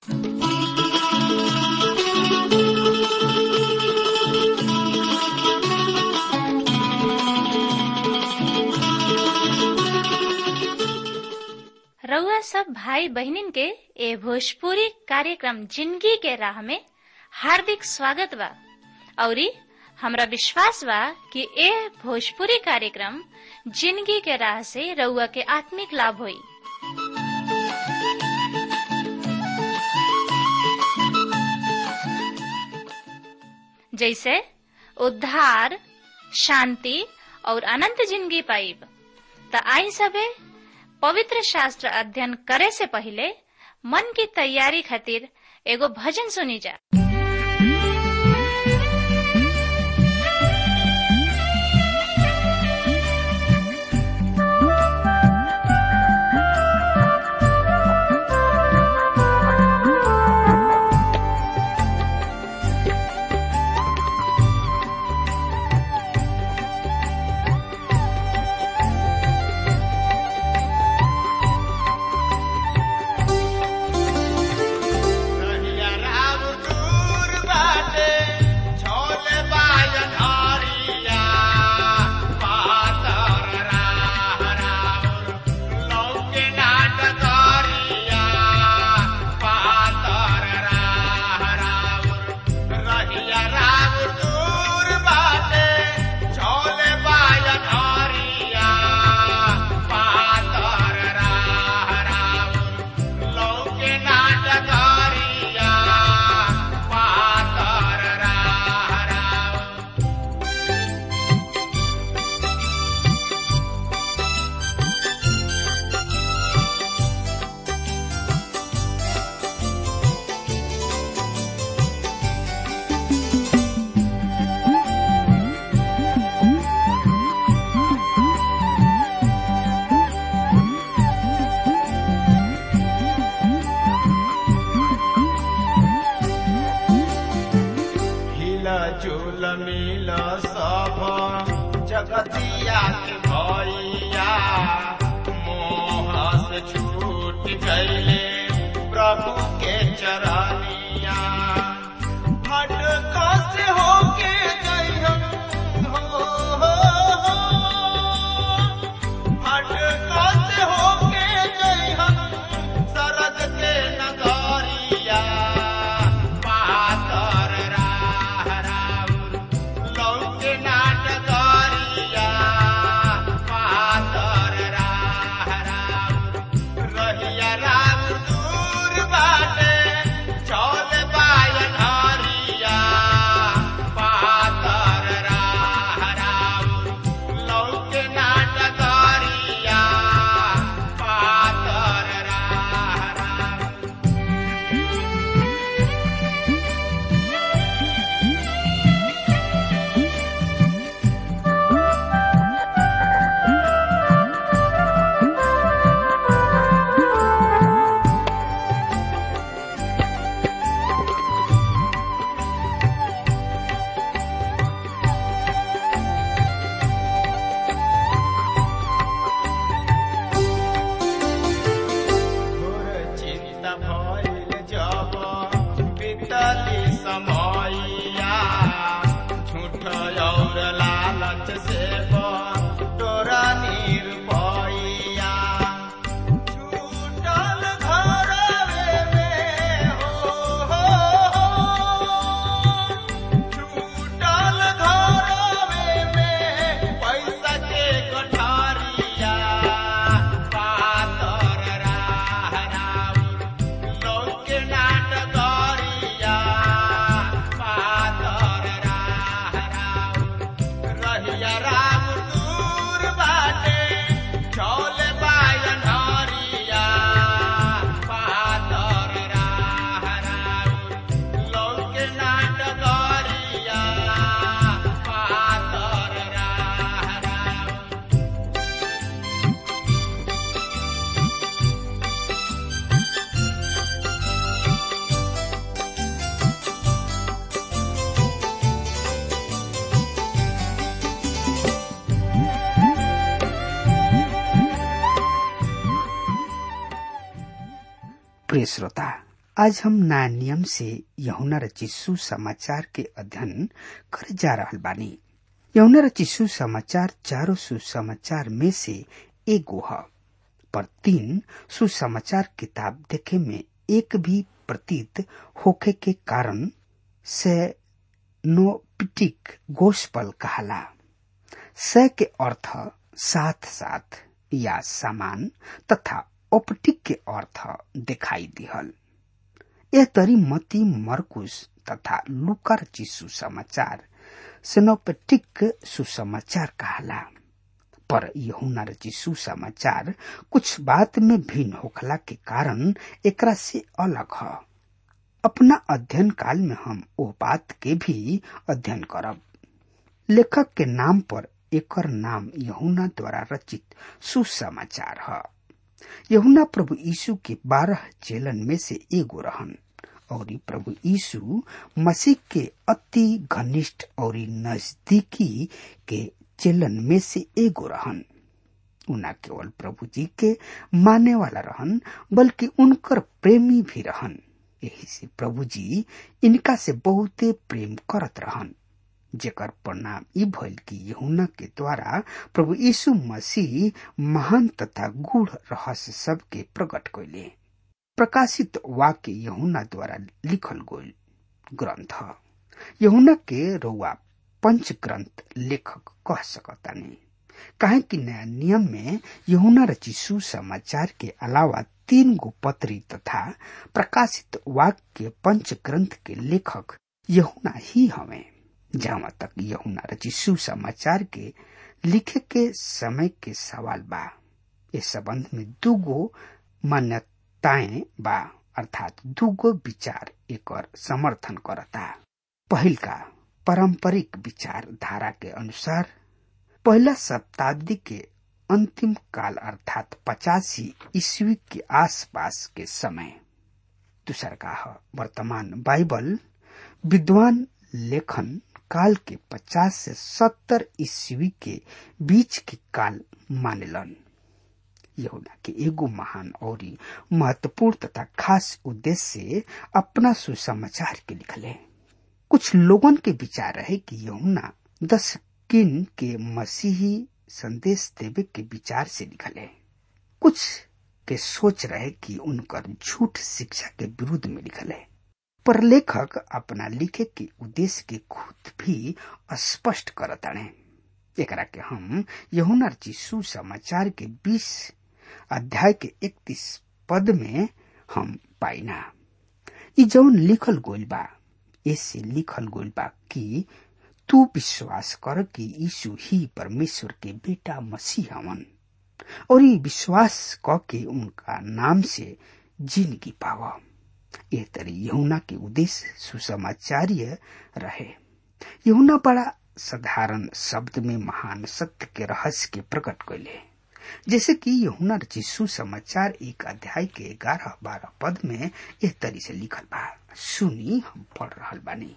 रउआ सब भाई बहनिन के ए भोजपुरी कार्यक्रम जिंदगी के राह में हार्दिक स्वागत बा औरी हमरा विश्वास बा कि ए भोजपुरी कार्यक्रम जिंदगी के राह से रउआ के आत्मिक लाभ होई जैसे उद्धार शांति और अनंत जिंदगी पाइब त आई सबे पवित्र शास्त्र अध्ययन करे से पहले मन की तैयारी खातिर एगो भजन सुनी जा रहिया राम दूर बाटे, छोले बायन हरिया। पातर राह राउर, लौके नाट करिया। पातर राह राउर, रहिया राम दूर बाटे, छोले बायन हरिया। पातर राह राउर, लौके नाटकारिया पातर राह राउर हिला झूल मिल सब जगतिया के भैया मोह से छूट गईले प्रभु के चरनिया भटका से होके गईहन हो, हो, हो। भटका से होके गईहन सरग के नगरिया पातर राह राउर लौके नाटकरिया पातर राह राउर रहिया राम दूर बाटे चौल बायन हरिया पातर राह राउर लौके नाटकरिया पातर राह राउर घोर चिंता भइल जब बीतली समयया झूठ और लालच से तोरा निर्भया छूटल घरवे में हो, हो, हो। छूटल घरवे में पैसा के गठारिया पातर राह राउर लौके नाटकरिया पातर राह राउर रहिया राम दूर बाटे चौल बायन हरिया पातर राह राउर लौके नाटकरिया पातर राह राउर प्रिय श्रोता आज हम नया नियम से यहुना रचिसु समाचार के अध्ययन करे जा रहल बानी यहुना रचिसु समाचार चारों सुसमाचार में से एगो है पर तीन सुसमाचार किताब देखे में एक भी प्रतीत होखे के कारण से नोपिटिक गोस्पल कहला स के अर्थ साथ साथ या समान तथा ओपटिक के अर्थ दिखाई दिहल यह तरी मती मरकुस तथा लुकर जी सुसमाचार सिनोपेटिक सुसमाचार कहला पर यहुना रची सुसमाचार कुछ बात में भिन्न होखला के कारण एकरा से अलग है अपना अध्ययन काल में हम ओ बात के भी अध्ययन करब लेखक के नाम पर एकर नाम यहुना द्वारा रचित सुसमाचार है यहुना प्रभु यीशु के बारह चेलन में से एगो रहन और प्रभु यीशु मसीह के अति घनिष्ठ और नजदीकी के चेलन में से एगो रहन उना केवल प्रभु जी के माने वाला रहन बल्कि उनकर प्रेमी भी रहन यही से प्रभु जी इनका से बहुते प्रेम करत रहन जेकर परिणाम ई भइल कि यहुना के द्वारा प्रभु यीशु मसीह महान तथा गूढ़ रहस्य सब के प्रकट कैले प्रकाशित वाक्य यहुना द्वारा लिखल गईल ग्रंथ यहुना के रउआ पंच ग्रंथ लेखक कह सकतानी काहे कि नया नियम में यहुना रची सुसमाचार के अलावा तीन गो पत्री तथा प्रकाशित वाक्य पंच ग्रंथ के लेखक यहुना ही हमें जहां तक यहुना रची सुसमाचार के लिखे के समय के सवाल बा इस संबंध में दूगो मान्यताएं बा अर्थात दूगो विचार एक समर्थन करता पहिल का पारंपरिक विचार धारा के अनुसार पहला शताब्दी के अंतिम काल अर्थात पचासी ईस्वी के आसपास के समय दूसर का है वर्तमान बाइबल विद्वान लेखन काल के पचास से सत्तर ईस्वी के बीच के काल मानेलन यहुना के एगो महान और महत्वपूर्ण तथा खास उद्देश्य से अपना सुसमाचार के लिखले कुछ लोगन के विचार रहे कि यहुना दस किन के मसीही संदेश देवे के विचार से लिखले कुछ के सोच रहे कि उनकर झूठ शिक्षा के विरुद्ध में लिखले पर लेखक अपना लिखे के उद्देश्य के खुद भी स्पष्ट करताने एकरा के हम यहुना जी सुसमाचार के बीस अध्याय के इकतीस पद में हम पाइना ई जौन लिखल गोल बा ऐसे लिखल गोल बा कि तू विश्वास कर कि यीशु ही परमेश्वर के बेटा मसीह हवन और ये विश्वास क के उनका नाम से जिंदगी पावा ये तरी यहुना के उद्देश्य सुसमाचार्य रहे यहुना बड़ा साधारण शब्द में महान सत्य के रहस्य के प्रकट कैले जैसे कि यहुना रची सुसमाचार एक अध्याय के ग्यारह बारह पद में यह तरी से लिखल बा सुनी हम पढ़ रहल बानी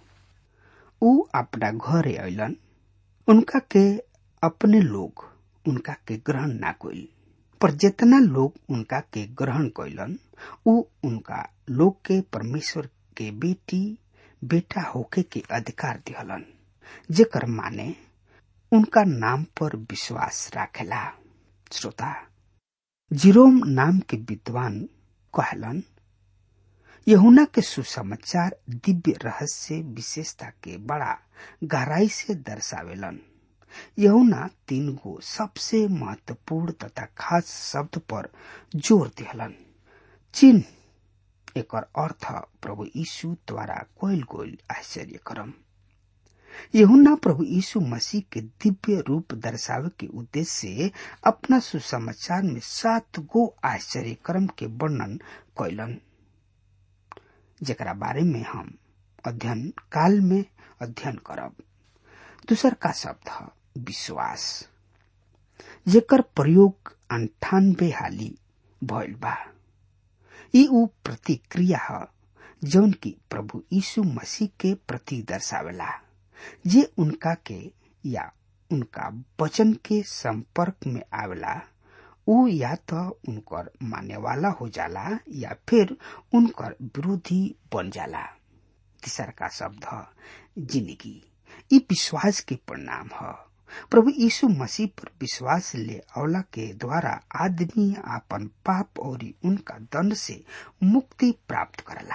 ऊ अपना घरे अलन उनका के अपने लोग उनका के ग्रहण ना कोई पर जितना लोग उनका के ग्रहण कैलन ऊ उनका लोग के परमेश्वर के बेटी बेटा होके के अधिकार दिहलन जेकर माने उनका नाम पर विश्वास राखेला श्रोता जिरोम नाम के विद्वान कहलन यहुना के सुसमाचार दिव्य रहस्य विशेषता के बड़ा गहराई से दर्शावेलन यहुना तीन गो सबसे महत्वपूर्ण तथा खास शब्द पर जोर दिहलन चिन्ह एक अर्थ प्रभु यीशु द्वारा कोयल गोल आश्चर्य करम यहुना प्रभु यीशु मसीह के दिव्य रूप दर्शावे के उद्देश्य से अपना सुसमाचार में सात गो आश्चर्य कर्म के वर्णन कैलन जरा बारे में हम अध्ययन काल में अध्ययन करब दूसर का शब्द है विश्वास जेकर प्रयोग अंठानबे हाली भइल बा ई ऊ प्रतिक्रिया है जौन की प्रभु यीशु मसीह के प्रति दर्शावेला जे उनका के या उनका वचन के संपर्क में आवेला ऊ या तो उनकर माने वाला हो जाला या फिर उनकर विरोधी बन जाला तीसर का शब्द ह जिंदगी ई विश्वास के परिणाम ह प्रभु यीशु मसीह पर विश्वास ले अवला के द्वारा आदमी आपन पाप और उनका दंड से मुक्ति प्राप्त करला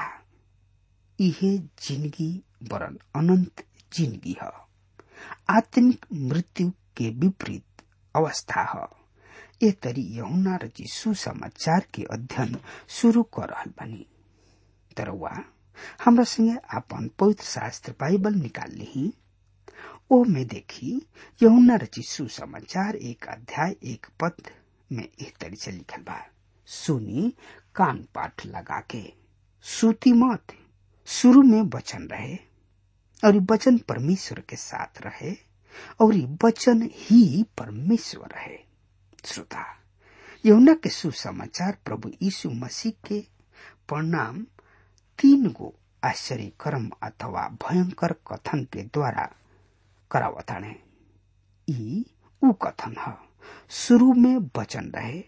इहे जिंदगी वरन अनंत जिंदगी ह आत्मिक मृत्यु के विपरीत अवस्था ह ए तरी यहुना रची सुसमाचार के अध्ययन शुरू कर रहल बनी तरवा हमरा संगे आपन पवित्र शास्त्र बाइबल निकाल ली ओ में देखी यहुना रची सुसमाचार एक अध्याय एक पद में एक तरी से लिखल बा सुनी कान पाठ लगा के सूती मत शुरू में वचन रहे और वचन परमेश्वर के साथ रहे और वचन ही परमेश्वर रहे श्रोता यमुना के सुसमाचार प्रभु यीशु मसीह के परिणाम तीन गो आश्चर्य कर्म अथवा भयंकर कथन के द्वारा करावताणे ई ऊ कथन ह शुरू में वचन रहे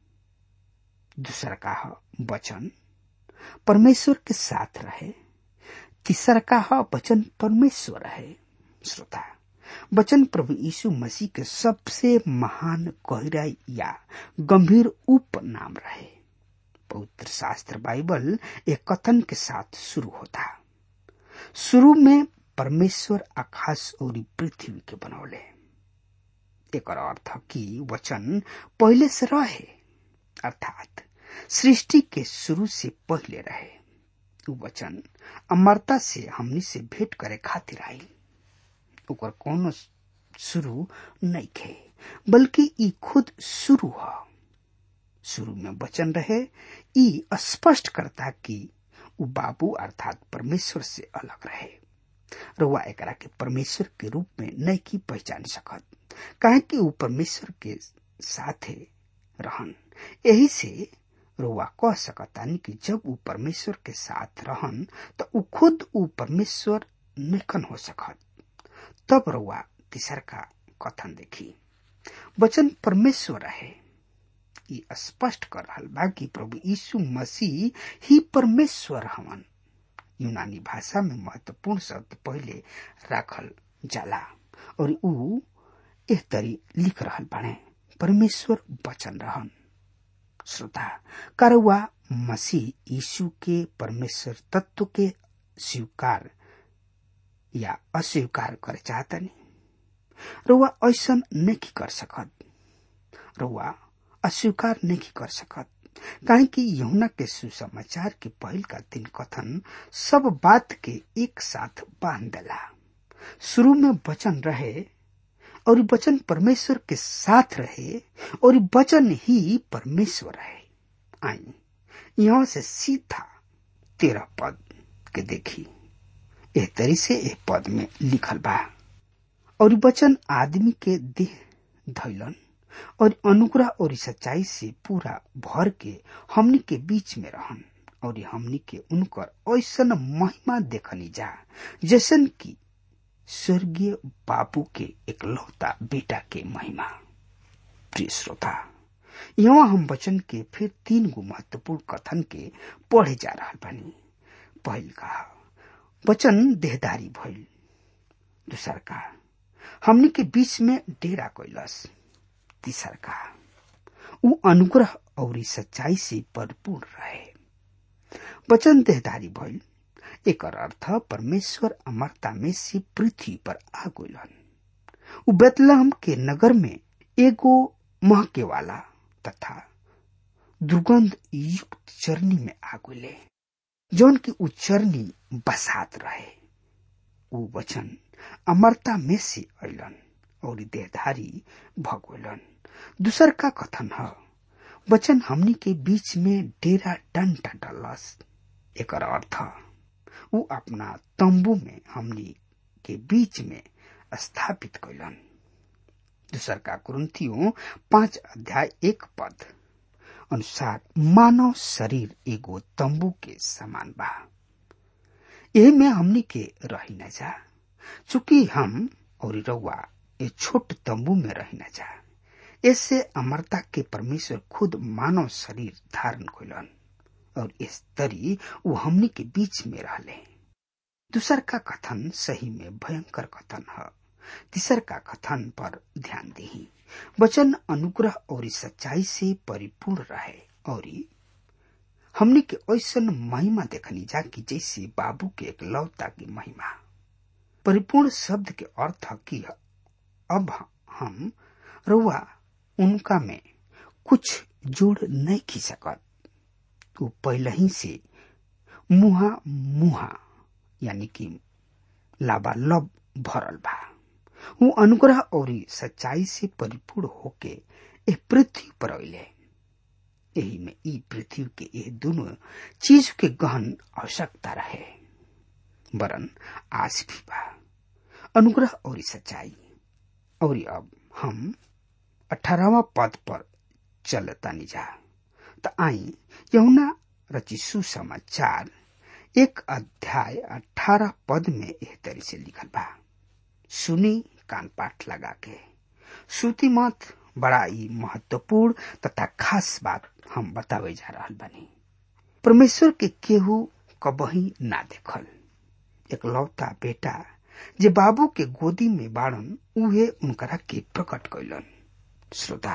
दूसरा का ह वचन परमेश्वर के साथ रहे तीसरा का ह वचन परमेश्वर रहे श्रोता वचन प्रभु यीशु मसीह के सबसे महान गहराई या गंभीर उपनाम रहे पवित्र शास्त्र बाइबल एक कथन के साथ शुरू होता शुरू में परमेश्वर आकाश और पृथ्वी के बनौले एक अर्थ कि वचन पहले से रहे अर्थात सृष्टि के शुरू से पहले रहे वचन अमरता से हमनी से भेंट करे खातिर आई ओकर कोनो शुरू नहीं खे बल्कि ई खुद शुरू ह शुरू में वचन रहे ई स्पष्ट करता कि उ बाबू अर्थात परमेश्वर से अलग रहे रुआ एकरा के परमेश्वर के रूप में नहीं की पहचान सकत काहे कि उ परमेश्वर के साथे रहन यही से रुआ कह सकतानी कि जब उ परमेश्वर के साथ रहन तो उ खुद उ परमेश्वर निकन हो सकत तब रुआ तीसर का कथन देखी वचन परमेश्वर रहे ई स्पष्ट कर रहल बा कि प्रभु यीशु मसीह ही परमेश्वर हवन यूनानी भाषा में महत्वपूर्ण शब्द पहले राखल जाला और ऊ एह तरी लिख रहल बाणे परमेश्वर वचन रहन श्रोता करवा मसीह यीशु के परमेश्वर तत्व के स्वीकार या अस्वीकार करे चाहतनी रुआ ऐसा नहीं कर सकत रुआ अस्वीकार नहीं कर सकत काहे कि यहुना के सुसमाचार के पहल का दिन कथन सब बात के एक साथ बांध देला शुरू में वचन रहे और वचन परमेश्वर के साथ रहे और वचन ही परमेश्वर रहे आई यहां से सीधा तेरह पद के देखी एह तरी से एक पद में लिखल बा और वचन आदमी के देह धैलन और अनुग्रह और सच्चाई से पूरा भर के हमनी के बीच में रहन और हमनी के उनकर ऐसन महिमा देखनी जा जैसन की स्वर्गीय बाबू के एकलौता बेटा के महिमा प्रिय श्रोता यहाँ हम वचन के फिर तीन गो महत्वपूर्ण कथन के पढ़े जा रहा बनी पहल का वचन देहदारी भइल दूसर का हमनी के बीच में डेरा कैलस तीसर का उ अनुग्रह और सच्चाई से भरपूर रहे वचन देहदारी भइल एक अर्थ परमेश्वर अमरता में से पृथ्वी पर आ गइलन उ बेतलहम के नगर में एगो महके वाला तथा दुर्गंध युक्त चरनी में आ गइले जौन की उ चरनी बसात रहे उ वचन अमरता में से अलन और देहधारी भगोलन दूसर का कथन है वचन हमनी के बीच में डेरा डंटा डलस एक अर्थ उ अपना तंबू में हमनी के बीच में स्थापित कैलन दूसर का कुरुतियों पांच अध्याय एक पद अनुसार मानव शरीर एगो तंबू के समान बा यही में हमनी के रही न जा चूंकि हम और रउआ ए छोट तंबू में रही न जा इससे अमरता के परमेश्वर खुद मानव शरीर धारण कैलन और इस तरी वो हमनी के बीच में रहले दूसर का कथन सही में भयंकर कथन है तीसर का कथन पर ध्यान दी वचन अनुग्रह और सच्चाई से परिपूर्ण रहे और हमने के ऐसा महिमा देखनी जा कि जैसे बाबू के एक लौता की महिमा परिपूर्ण शब्द के अर्थ की अब हम रुआ उनका में कुछ जोड़ नहीं खी सकत वो पहले ही से मुहा मुहा यानी कि लाबालब भरल बा वो अनुग्रह और सच्चाई से परिपूर्ण होके एक पृथ्वी पर अले यही में ई पृथ्वी के ये दोनों चीज के गहन आवश्यकता रहे वरन आज भी बा अनुग्रह और सच्चाई और अब हम अठारहवा पद पर चलतानी जा त आई यमुना रची सुसमाचार एक अध्याय अठारह पद में एह तरी से लिखल बा सुनी कान पाठ लगा के श्रुति मत बड़ा ही महत्वपूर्ण तथा खास बात हम बतावे जा रहा बनी परमेश्वर के केहू कबही ना देखल एक लौता बेटा जे बाबू के गोदी में बाड़न उहे उनकरा के प्रकट कैलन श्रोता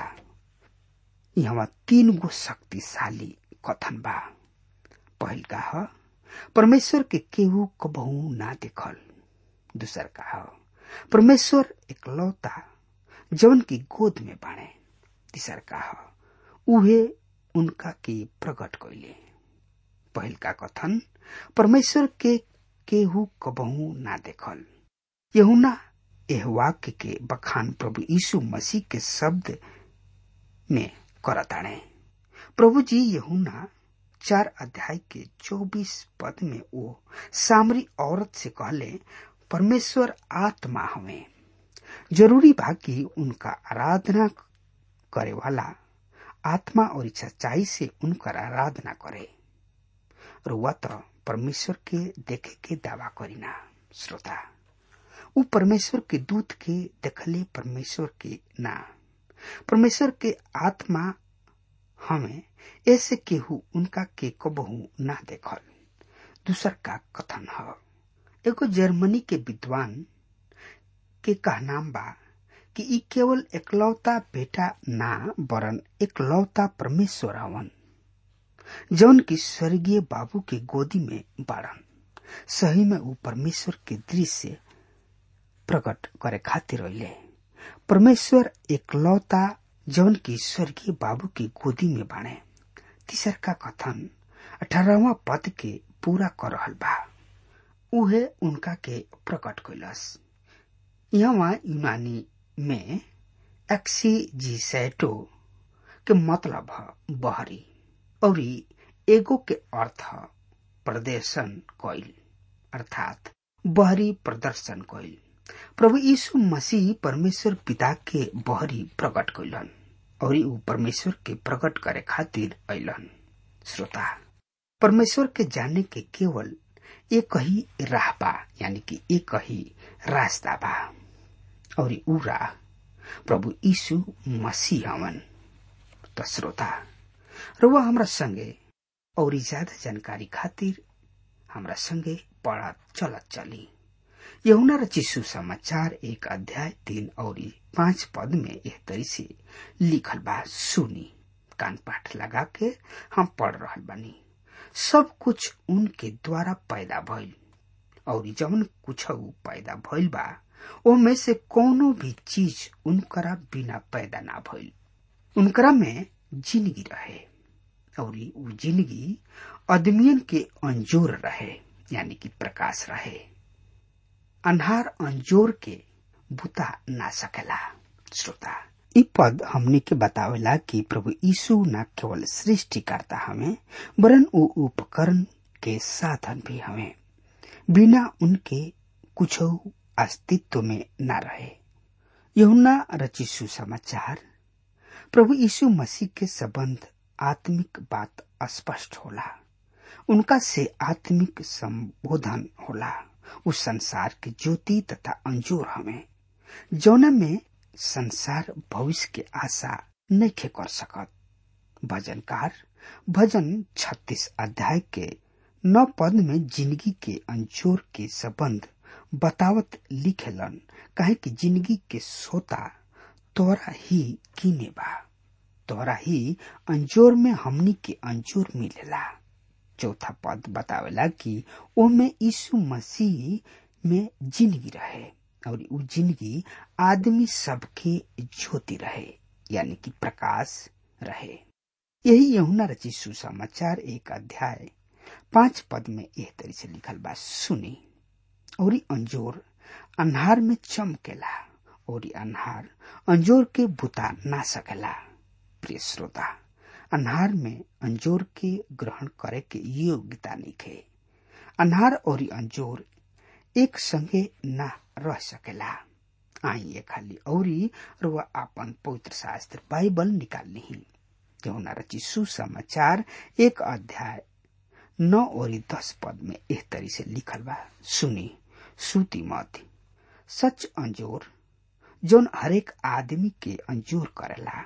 यहाँ तीन गो शक्तिशाली कथन बा पहल का ह परमेश्वर के केहू कबहू ना देखल दूसर का ह परमेश्वर एकलौता जवन की गोद में बाणे तीसर का ह उहे उनका के प्रकट कैले पहल का कथन परमेश्वर के केहू कबहू ना देखल यहुना एह वाक्य के बखान प्रभु यीशु मसीह के शब्द में करताणे प्रभु जी यहुना चार अध्याय के चौबीस पद में वो सामरी औरत से कहले परमेश्वर आत्मा हमें जरूरी बा कि उनका आराधना करे वाला आत्मा और सच्चाई से उनकर आराधना करे रुआ तो परमेश्वर के देखे के दावा करीना श्रोता उ परमेश्वर के दूत के देखले परमेश्वर के ना परमेश्वर के आत्मा हमें ऐसे केहू उनका के कबहू ना देखल दूसर का कथन है एगो जर्मनी के विद्वान के कहनाम बा कि ई केवल एकलौता बेटा ना वरन एकलौता परमेश्वर हवन जौन की स्वर्गीय बाबू के गोदी में बाड़न सही में वो परमेश्वर के दृश्य प्रकट करे खातिर रहिले परमेश्वर एकलौता जौन की स्वर्गीय बाबू की गोदी में बाणे तीसर का कथन अठारहवा पद के पूरा कर रहल बा उहे उनका के प्रकट कैलस यहाँ यूनानी में एक्सीजीसैटो के मतलब है बहरी और एगो के अर्थ प्रदर्शन कइल अर्थात बहरी प्रदर्शन कइल प्रभु यीशु मसीह परमेश्वर पिता के बहरी प्रकट कैलन और ऊ परमेश्वर के प्रकट करे खातिर अलन श्रोता परमेश्वर के जाने के केवल एक ही राह बा यानी कि एक ही रास्ता बा और ऊ राह प्रभु यीशु मसीह हवन त श्रोता रुआ हमरा संगे और ज्यादा जानकारी खातिर हमरा संगे पढ़ा चलत चली यहुना रचिसु समाचार एक अध्याय तीन और पांच पद में यह तरी से लिखल बा सुनी कान पाठ लगा के हम पढ़ रहल बानी सब कुछ उनके द्वारा पैदा भइल और जवन कुछ पैदा भइल बा ओमे से कोनो भी चीज उनकरा बिना पैदा ना भइल उनकरा में जिंदगी रहे और उ जिंदगी आदमियन के अंजोर रहे यानी कि प्रकाश रहे अन्हार अंजोर के बुता ना सकेला श्रोता इ पद हमने के बतावेला कि प्रभु यीशु न केवल सृष्टिकर्ता हमें वरन उ उपकरण के साधन भी हमें बिना उनके कुछ अस्तित्व में न रहे यहुना रची सुसमाचार प्रभु यीशु मसीह के संबंध आत्मिक बात स्पष्ट होला उनका से आत्मिक संबोधन होला उस संसार के ज्योति तथा अंजोर हमें जौना में संसार भविष्य के आशा नहीं कर सकत भजनकार भजन 36 अध्याय के नौ पद में जिंदगी के अंजोर के संबंध बतावत लिखेलन काहे कि जिंदगी के सोता तोरा ही कीने बा तोरा ही अंजोर में हमनी के अंजोर मिलेला चौथा पद बतावेला कि ओमे यीशु मसीह में जिंदगी रहे और उ जिंदगी आदमी सबके ज्योति रहे यानी कि प्रकाश रहे यही यहुना रची सुसमाचार एक अध्याय पांच पद में एह तरी से लिखल बा सुनी और अंजोर अन्हार में चमकेला और अन्हार अंजोर के बुता ना सकेला प्रिय श्रोता अन्हार में अंजोर के ग्रहण करे के योग्यता निखे अन्हार और अंजोर एक संगे ना रह सकेला आई खाली औरी रुआ आपन पवित्र शास्त्र बाइबल निकाल ली यहुना रची सुसमाचार एक अध्याय नौ और दस पद में एह तरी से लिखल बा सुनी सूती मत सच अंजोर जौन हरेक आदमी के अंजोर करेला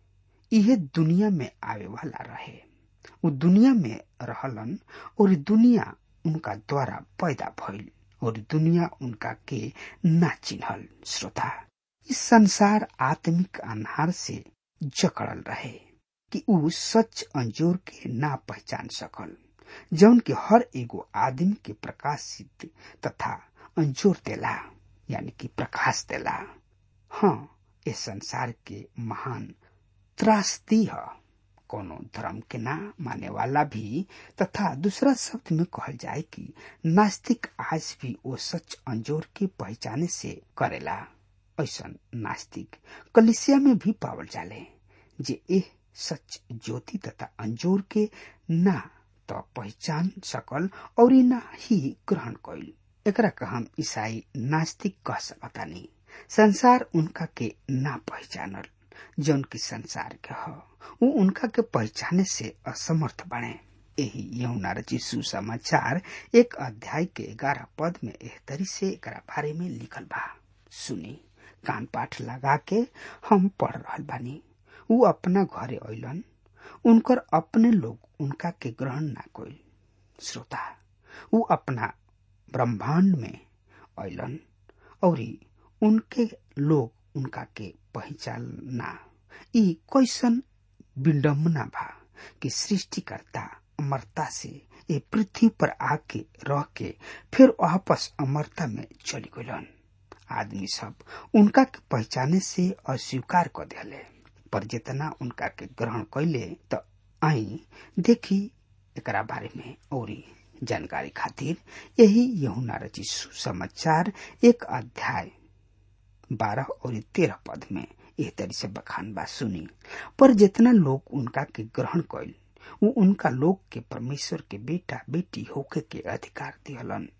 इहे दुनिया में आवे वाला रहे वो दुनिया में रहलन और दुनिया उनका द्वारा पैदा भइल और दुनिया उनका के ना चिन्हल श्रोता इस संसार आत्मिक अन्हार से जकड़ल रहे कि ऊ सच अंजोर के ना पहचान सकल जौन की हर एगो आदमी के प्रकाशित तथा अंजोर देला यानी कि प्रकाश देला हाँ इस संसार के महान त्रासदी है कोनो धर्म के ना माने वाला भी तथा दूसरा शब्द में कहल जाए कि नास्तिक आज भी वो सच अंजोर के पहचाने से करेला ऐसा नास्तिक कलिसिया में भी पावल जाले जे एह सच ज्योति तथा अंजोर के ना तो पहचान सकल और ना ही ग्रहण कैल एकरा का हम ईसाई नास्तिक कह सकतानी संसार उनका के ना पहचानल जौन की संसार के ह उ उनका के पहचाने से असमर्थ बने यही यमुना रची सुसमाचार एक अध्याय के ग्यारह पद में एह तरी से एकरा बारे में लिखल बा सुनी कान पाठ लगा के हम पढ़ रहल बानी उ अपना घरे अलन उनकर अपने लोग उनका के ग्रहण ना कोई श्रोता उ अपना ब्रह्मांड में अलन और उनके लोग उनका के पहचानना ई कैसन विडम्बना बा कि सृष्टिकर्ता अमरता से ए पृथ्वी पर आके रह के फिर वापस अमरता में चली गलन आदमी सब उनका के पहचाने से अस्वीकार कर दिले पर जितना उनका के ग्रहण कैले तो आई देखी एकरा बारे में और जानकारी खातिर यही यहुना रची सुसमाचार एक अध्याय बारह और तेरह पद में एह तरी से बखान बा सुनी पर जितना लोग उनका के ग्रहण कैल वो उनका लोग के परमेश्वर के बेटा बेटी होके के अधिकार दिहलन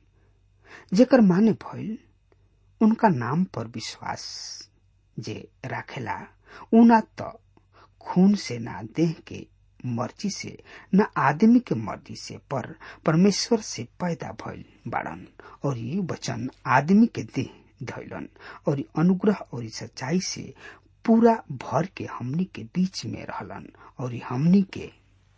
जेकर माने भइल उनका नाम पर विश्वास जे राखेला उना त खून से ना देह के मर्जी से न आदमी के मर्जी से पर परमेश्वर से पैदा भइल बाड़न और ये वचन आदमी के देह धैलन और अनुग्रह और सच्चाई से पूरा भर के हमनी के बीच में रहलन और हमनी के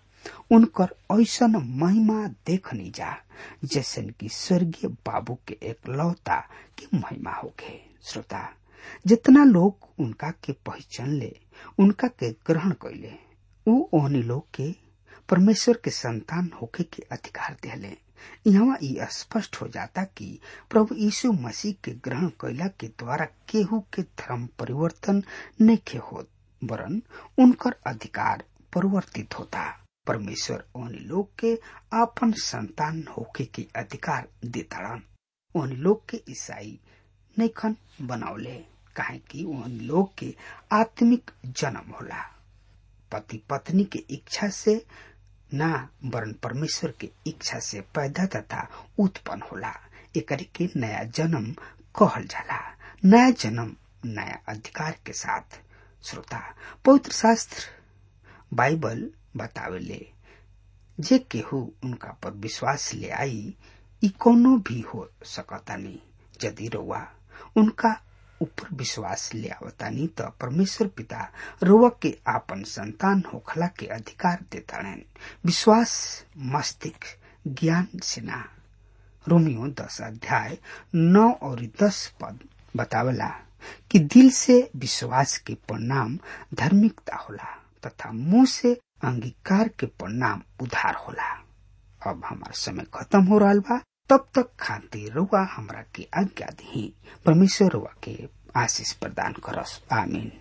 उनकर ऐसन महिमा देखनी जा जैसन कि स्वर्गीय बाबू के एक लौता की महिमा होके श्रोता जितना लोग उनका के पहचान ले उनका के ग्रहण कैले उ ओहनी लोग के परमेश्वर के संतान होके के अधिकार दिले यहाँ ये स्पष्ट हो जाता कि प्रभु यीशु मसीह के ग्रहण कैला के द्वारा केहू के धर्म परिवर्तन नहीं होत वरन उनकर अधिकार परिवर्तित होता परमेश्वर उन लोग के अपन संतान होके के अधिकार देताड़न उन लोग के ईसाई नैखन बनावले काहे कि उन लोग के आत्मिक जन्म होला पति पत्नी के इच्छा से ना वरन परमेश्वर के इच्छा से पैदा तथा उत्पन्न होला एकरी के नया जन्म कहल जाला नया जन्म नया अधिकार के साथ श्रोता पवित्र शास्त्र बाइबल बतावेले जे केहू उनका पर विश्वास ले आई ई कोनो भी हो सकता नहीं यदि रउआ उनका ऊपर विश्वास ले आवतानी तो परमेश्वर पिता रुआ के आपन संतान होखला के अधिकार देता विश्वास मस्तिष्क ज्ञान से ना रोमियो दस अध्याय नौ और दस पद बतावला कि दिल से विश्वास के परिणाम धार्मिकता होला तथा मुंह से अंगीकार के परिणाम उधार होला अब हमार समय खत्म हो रहा बा तब तक खातिर रुआ हमरा के आज्ञा दी परमेश्वर रुआ के आशीष प्रदान करस आमीन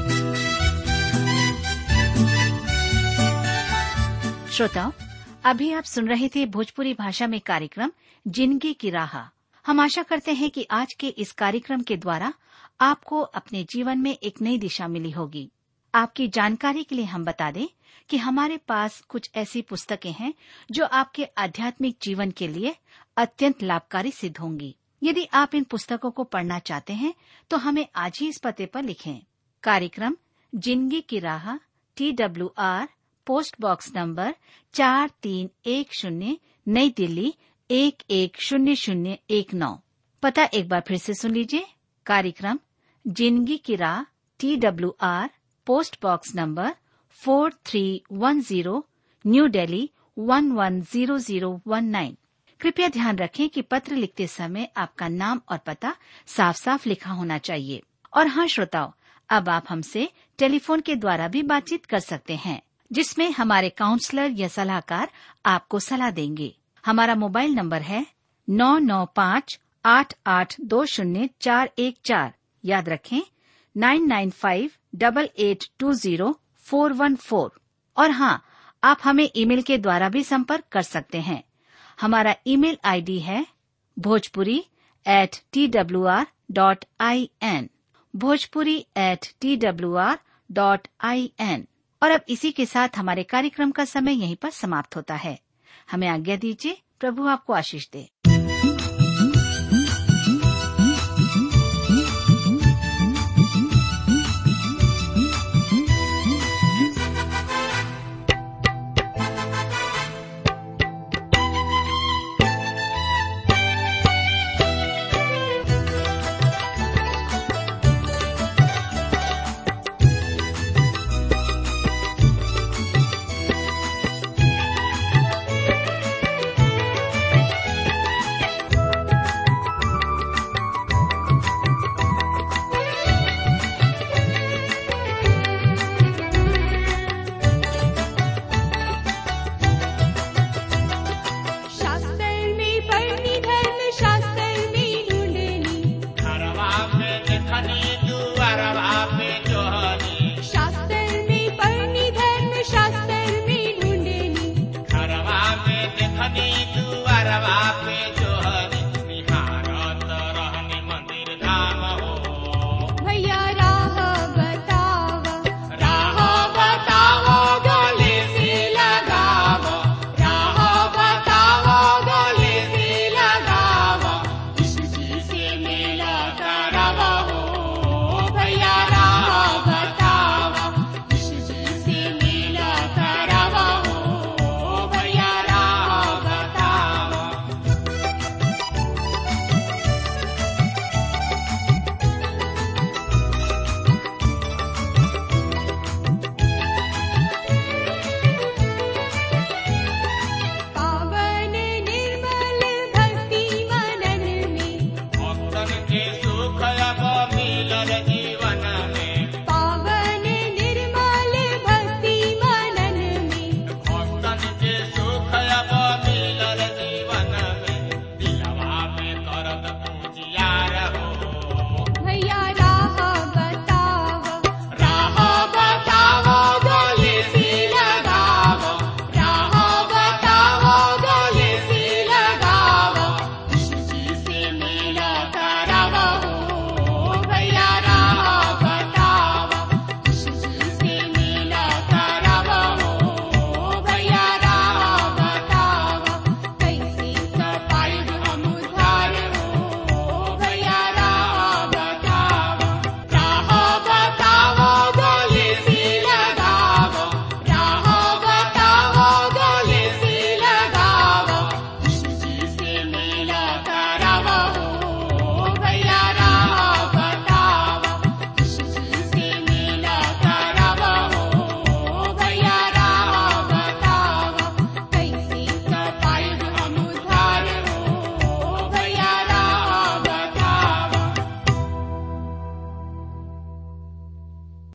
श्रोताओं अभी आप सुन रहे थे भोजपुरी भाषा में कार्यक्रम जिंदगी की राह हम आशा करते हैं कि आज के इस कार्यक्रम के द्वारा आपको अपने जीवन में एक नई दिशा मिली होगी आपकी जानकारी के लिए हम बता दें कि हमारे पास कुछ ऐसी पुस्तकें हैं जो आपके आध्यात्मिक जीवन के लिए अत्यंत लाभकारी सिद्ध होंगी यदि आप इन पुस्तकों को पढ़ना चाहते हैं तो हमें आज ही इस पते पर लिखें कार्यक्रम जिंदगी की राह T W R post box number चार तीन एक शून्य नई दिल्ली एक एक शून्य शून्य एक नौ पता एक बार फिर से सुन लीजिए कार्यक्रम जिंदगी की राह T W R post box number four three one zero new Delhi one one zero zero one nine कृपया ध्यान रखें कि पत्र लिखते समय आपका नाम और पता साफ साफ लिखा होना चाहिए और हाँ श्रोताओं अब आप हमसे टेलीफोन के द्वारा भी बातचीत कर सकते हैं जिसमें हमारे काउंसलर या सलाहकार आपको सलाह देंगे हमारा मोबाइल नंबर है नौ नौ पाँच आठ आठ दो शून्य चार एक चार याद रखें nine nine five double eight two zero four one four और हाँ आप हमें ईमेल के द्वारा भी संपर्क कर सकते हैं हमारा ईमेल आईडी है Bhojpuri at T W R dot I N Bhojpuri at T W R dot I N और अब इसी के साथ हमारे कार्यक्रम का समय यहीं पर समाप्त होता है हमें आज्ञा दीजिए प्रभु आपको आशीष दे